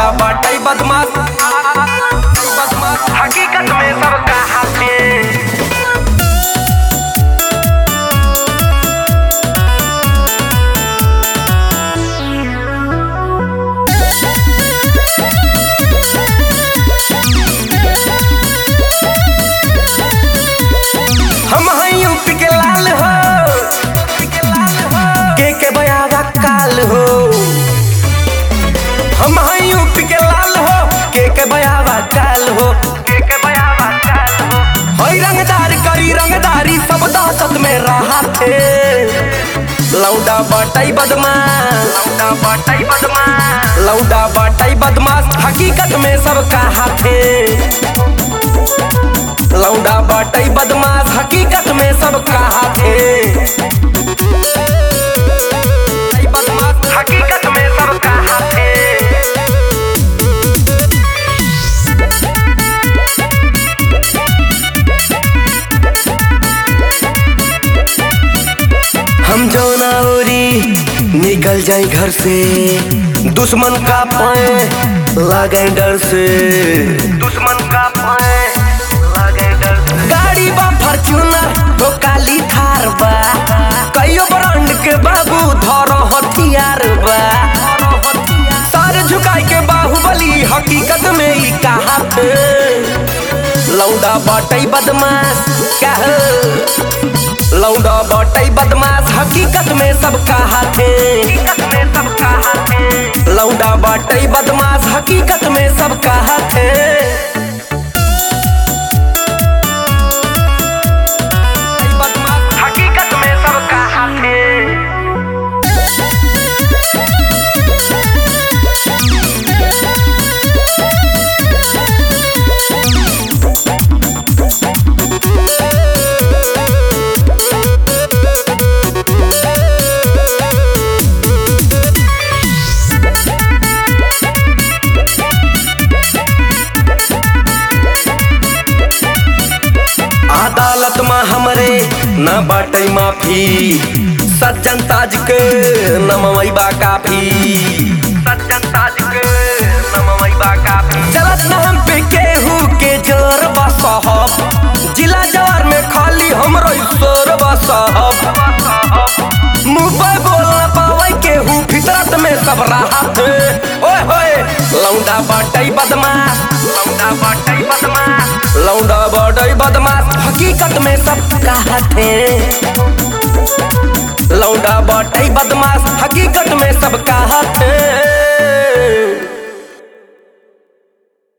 लौंडा बाटई बदमाश बदमाश हकीकत में सबका हाथे हम हैं यूपी के लाल हो के के बयागा काल हो हम हैं यूपी के लाल हो के के बयागा काल हो के के बयागा काल हो होई रंगदार करी रंगदारी सब दहशत में रहा थे लौंडा बटाई बदमाश लौंडा बटाई बदमाश लौंडा बटाई बदमाश हकीकत में सब कहा थे लौंडा बाटई बदमाश हकीकत में सब कहा थे बदमाश हकीकत में सब कहा थे हम जौना ओरी निकल जाए घर से दुश्मन का पाए लागे डर से दुश्मन का पाए लागे डर से गाड़ी बा फॉर्च्यूनर तो काली थार बा कईयो ब्रांड के बाबू धरो हथियार बा सर झुकाई के बाहुबली हकीकत में ही कहा थे लौंडा बाटई बदमाश कह लौंडा बटई बदमाश हकीकत में सब कहा थे लौंडा बटई बदमाश हकीकत में सब कहा थे बदमाश हकीकत में सब कहा थे अदालत में हमरे न बाटे माफी सज्जन ताज के नमवई बा काफी सज्जन ताज के नमवई बा काफी चलत न हम पे केहू के जोर बा साहब जिला जवार में खाली हमरो ईश्वर बा साहब मुंह पे बोल न पावे केहू फितरत में सब राहत ओए होए लौंडा बाटई बदमाश लौंडा बाटई बदमाश लौंडा बाटई बदमाश हकीकत में सब कहत है लौंडा बाटई बदमाश हकीकत में सब कहत है